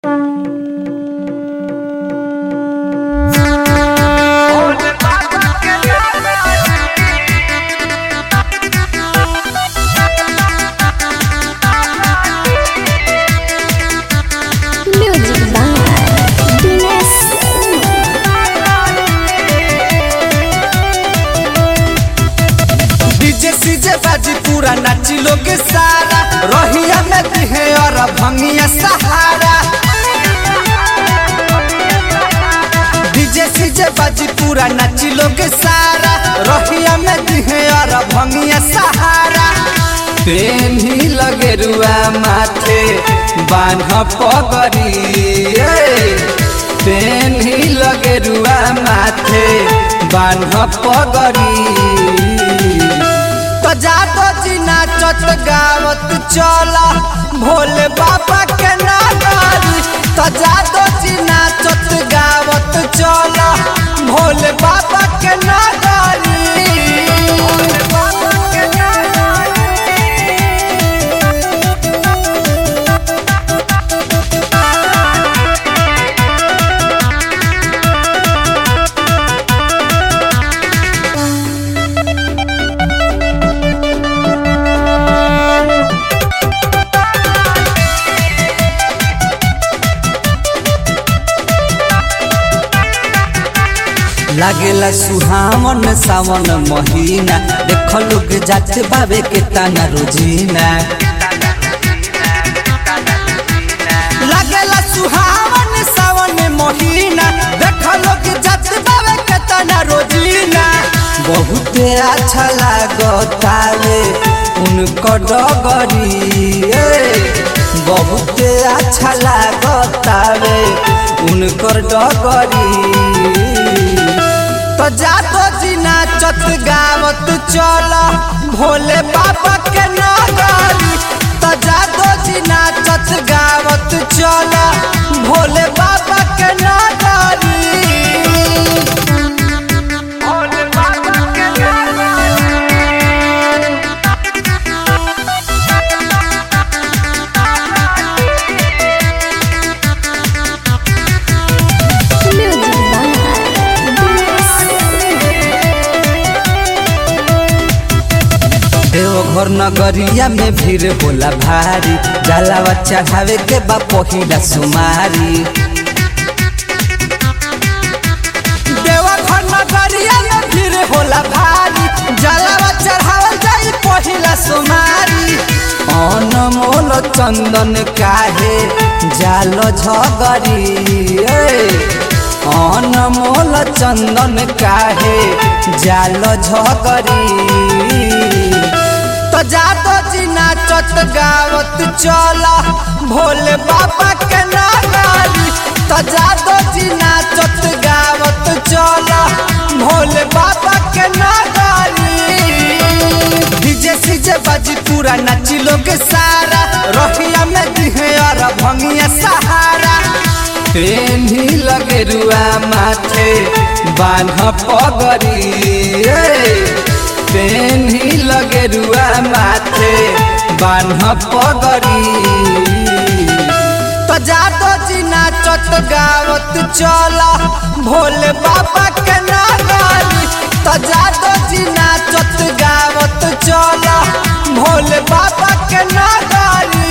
पूरा नाची लोग सारा रोहिया में दिहे और भंगिया सहारा डीजे सीजे बाजी पूरा नाची लोग सारा रोहिया में दिहे और भंगिया सहारा पेन ही लगे रुआ माथे बान्ह पगरी पेन ही लगे रुआ माथे बान्ह पगरी तो जातो जी नाचत गावत चला भोले बाबा के नागारी तो जातो जी नाचत गावत चला भोले बाबा के नागारी भोले बाबा के लागेला सुहावन सावन महीना देख लोग जाते बाबे के ताना रोजीना लागेला सुहावन सावन महीना देख लोग जाते बाबे के ताना रोजीना बहुते अच्छा लागतावे उनको डगरी बहुते अच्छा लागतावे उनकर डगरी तो जातो जी नाचत गावत चल भोले बाबा के नगरी तो जातो जी नाचत गावत चल भोले बाबा के नगरी भोले बाबा के Music देवघर नगरिया में भीड़ होला भारी जलावा चढ़ावे के बा पहिला सुमारी देवघर नगरिया में भीड़ होला भारी जलावा चढ़ावल जाई पहिला सुमारी अनमोल चंदन काहे जाल झगरी अनमोल चंदन काहे जाल झगरी तो जातो जी नाचत गावत चला भोले बाबा के नागारी तो जातो जी नाचत गावत चला भोले बाबा के नागारी डीजे सीजे बाजी पूरा नाची लोग सारा रोहिया में दिहे और भंगिया सहारा ट्रेन ही लगे रुआ माथे बान्ह पगरी पेन ही लगे रुआ माथे बान्ह पगरी तो जातो जी नाचत गावत चला भोले बाबा के नागारी तो जातो जी नाचत गावत चला भोले बाबा के नागारी